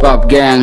Pop gang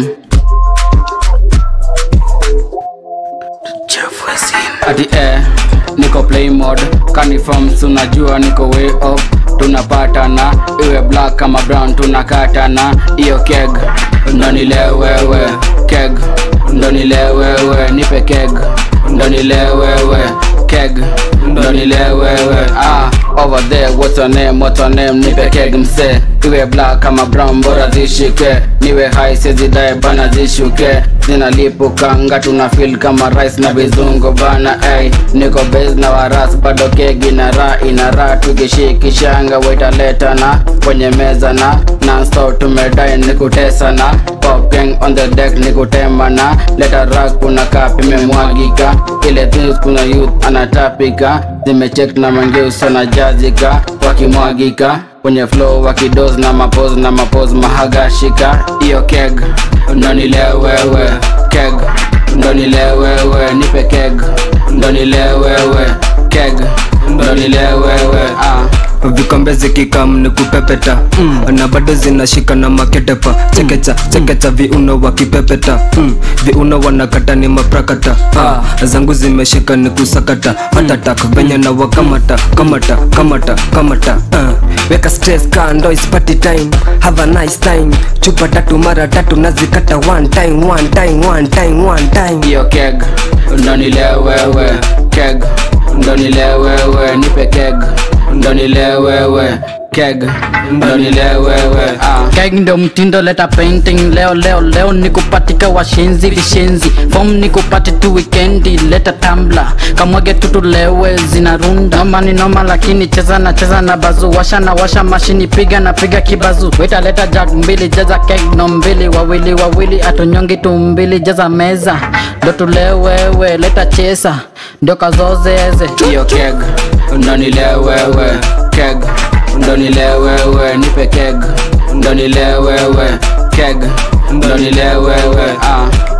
ati eh, niko play mode kaniforms unajua niko way up tunapatana iwe black kama brown tunakatana iyo keg ndo nilewewe keg ndo nilewewe nipe keg ndo nilewewe keg ndo nilewewe ah over there what's your name what's your name nipe keg mse iwe black kama brown bora zishike niwe high sezidae bana zishuke zinalipukanga tuna feel kama rice na vizungu bana ay niko base na waras bado kegi na ra ina ra tukishikishanga wetaletana kwenye meza na nonstop tumedai nikutesana pop gang on the deck nikutemana leta rak kuna kapi imemwagika ile things kuna youth anatapika zimecheck na mangeus anajazika wakimwagika kwenye flow wakidos na mapos na mapos mahagashika iyo keg ndo nilewewe keg ndo nilewewe nipe keg ndo nilewewe keg ndo nilewewe ah vikombe zikikam ni kupepeta mm. na bado zinashika na maketepa chekecha chekecha viuno wakipepeta mm. viuno wanakata ni maprakata ah. zangu zimeshika ni kusakata hatatak venye na wakamata kamata kamata kamata uh. weka stress kando is party time have a nice time chupa tatu mara tatu nazikata one time one time one time one time iyo keg ndo nilewewe keg ndo nilewewe nipe keg ndo nilewewe keg ndo nilewewe ah. keg ndo mtindo leta painting leo leo leo nikupatika washenzi vishenzi fom nikupati tu wikendi leta tambla kamwage tutulewe zinarunda noma ni noma lakini cheza na cheza na bazu washa na washa mashini piga na piga kibazu weta leta jag mbili jaza keg no mbili wawili wawili atunyongi tu mbili jaza meza ndo tulewewe leta chesa ndio kazozeze iyo keg ndo nilewewe keg ndo nilewewe nipe keg ndo nilewewe keg ndo nilewewe ah